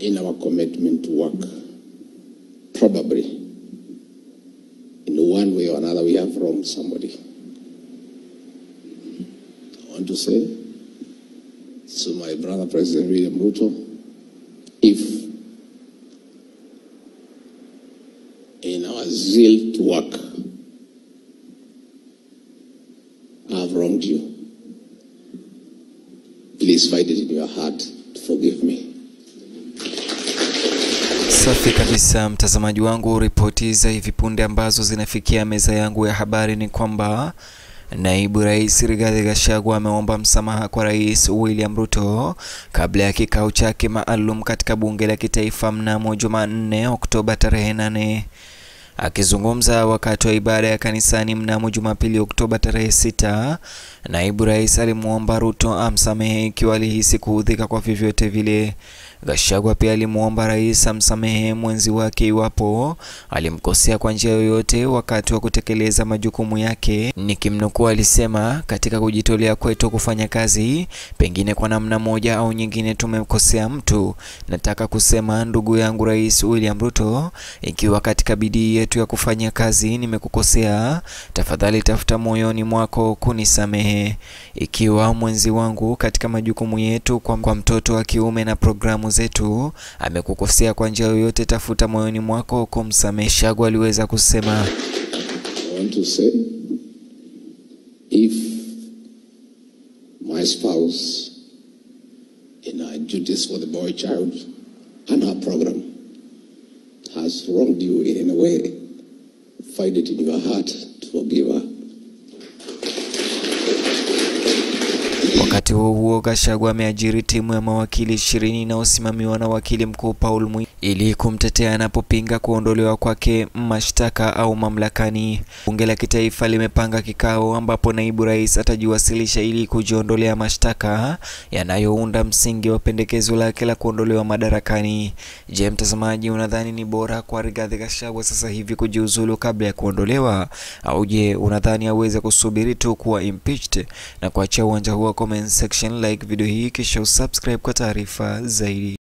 in our commitment to work. Probably, in one way or another, we have wronged somebody. I want to say to my brother, President William Ruto, if in our zeal to work, I have wronged you, please find it in your heart to forgive me. Safi kabisa, mtazamaji wangu. Ripoti za hivi punde ambazo zinafikia meza yangu ya habari ni kwamba Naibu Rais Rigathi Gachagua ameomba msamaha kwa Rais William Ruto kabla ya kikao chake maalum katika bunge la kitaifa mnamo Jumanne Oktoba tarehe 8. Akizungumza wakati wa ibada ya kanisani mnamo Jumapili Oktoba tarehe sita, naibu rais alimwomba Ruto amsamehe ikiwa alihisi kuudhika kwa vyovyote vile. Gachagua pia alimwomba rais amsamehe mwenzi wake iwapo alimkosea kwa njia yoyote wakati wa kutekeleza majukumu yake. Nikimnukuu, alisema katika kujitolea kwetu kufanya kazi, pengine kwa namna moja au nyingine tumemkosea mtu. Nataka kusema ndugu yangu Rais William Ruto, ikiwa katika bidii yetu ya kufanya kazi nimekukosea, tafadhali tafuta moyoni mwako kunisamehe. Ikiwa mwenzi wangu katika majukumu yetu kwa, kwa mtoto wa kiume na programu zetu amekukosea kwa njia yoyote, tafuta moyoni mwako kumsamehe. Gachagua aliweza kusema I want to say if my spouse in her duties for the boy child and her program has wronged you in any way, find it in your heart to forgive her. Wakati huo huo, Gachagua ameajiri timu ya mawakili ishirini inayosimamiwa na wakili mkuu Paul Mwi ili kumtetea anapopinga kuondolewa kwake mashtaka au mamlakani. Bunge la kitaifa limepanga kikao ambapo naibu rais atajiwasilisha ili kujiondolea mashtaka yanayounda msingi wa pendekezo lake la kuondolewa madarakani. Je, mtazamaji, unadhani ni bora kwa Rigathi Gachagua sasa hivi kujiuzulu kabla ya kuondolewa, au je, unadhani aweze kusubiri tu kuwa impeached na kuachia uwanja huu wa comment section? Like video hii kisha usubscribe kwa taarifa zaidi.